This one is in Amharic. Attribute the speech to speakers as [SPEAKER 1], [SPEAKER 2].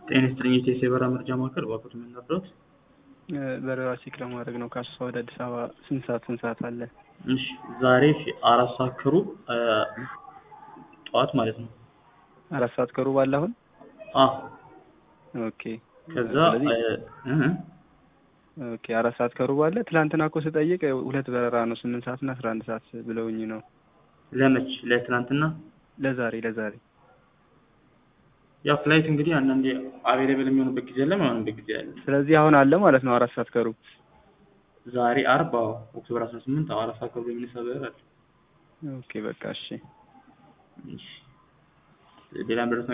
[SPEAKER 1] ጤና ይስጥልኝ የኢትዮ የበረራ መረጃ ማዕከል እባክዎት ምን ነበሩት?
[SPEAKER 2] በረራ ቼክ ለማድረግ ነው ከአሶሳ ወደ አዲስ አበባ ስንት ሰዓት ስንት ሰዓት አለ?
[SPEAKER 1] እሺ ዛሬ አራት ሰዓት ከሩብ ጠዋት ማለት ነው።
[SPEAKER 2] አራት ሰዓት ከሩብ አለ አሁን?
[SPEAKER 1] አዎ
[SPEAKER 2] ኦኬ
[SPEAKER 1] ከዛ
[SPEAKER 2] ስለዚህ
[SPEAKER 1] እህ
[SPEAKER 2] ኦኬ አራት ሰዓት ከሩብ አለ። ትላንትና እኮ ስጠይቅ ሁለት በረራ ነው ስምንት ሰዓት እና አስራ አንድ ሰዓት ብለውኝ ነው።
[SPEAKER 1] ለመች ለትናንትና
[SPEAKER 2] ለዛሬ ለዛሬ
[SPEAKER 1] ያው ፍላይት እንግዲህ አንዳንዴ አቬሌብል የሚሆንበት ጊዜ አለ የማይሆንበት ጊዜ አለ።
[SPEAKER 2] ስለዚህ አሁን አለ ማለት ነው አራት ሰዓት ከሩብ
[SPEAKER 1] ዛሬ አርብ አዎ ኦክቶበር አስራ ስምንት አዎ አራት ሰዓት ከሩብ የሚነሳ በረራ አለ።
[SPEAKER 2] ኦኬ በቃ እሺ
[SPEAKER 1] እሺ ሌላ ምድረስ